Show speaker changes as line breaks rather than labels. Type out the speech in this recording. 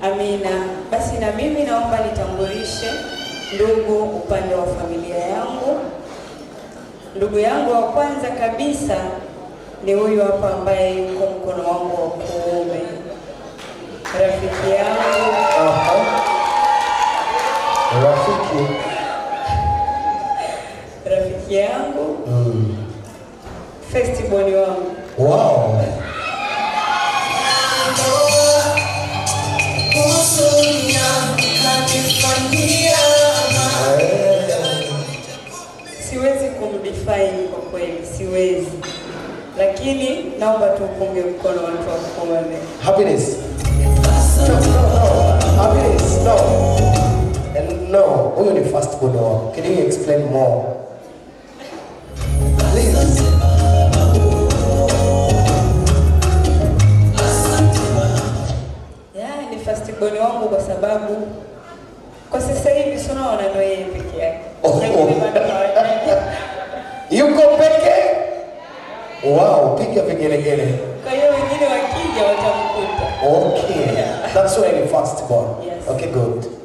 Amina. Basi na mimi naomba nitambulishe ndugu upande wa familia yangu. Ndugu yangu wa kwanza kabisa ni huyu hapa ambaye yuko mkono wangu wa kuume, rafiki yangu
Aha. Rafiki.
rafiki yangu
Mm.
festiboni wangu
Wow.
siwezi kumdefine kwa kweli, siwezi, lakini naomba tupunge mkono watu wa kuume.
Happiness. No, no, no. Happiness. No. And no. Huyo ni first born wako. Can you explain more? Please.
Ya, ni fastiboni wangu kwa sababu kwa sasa hivi si unaona ndo yeye peke yake.
Oh.
Lakini bado hawajaja.
Yuko peke? Wow, piga vigelegele.
Kwa hiyo wengine wakija watamkuta.
Okay.
Yeah.
That's why ni first born.
Yes.
Okay, good.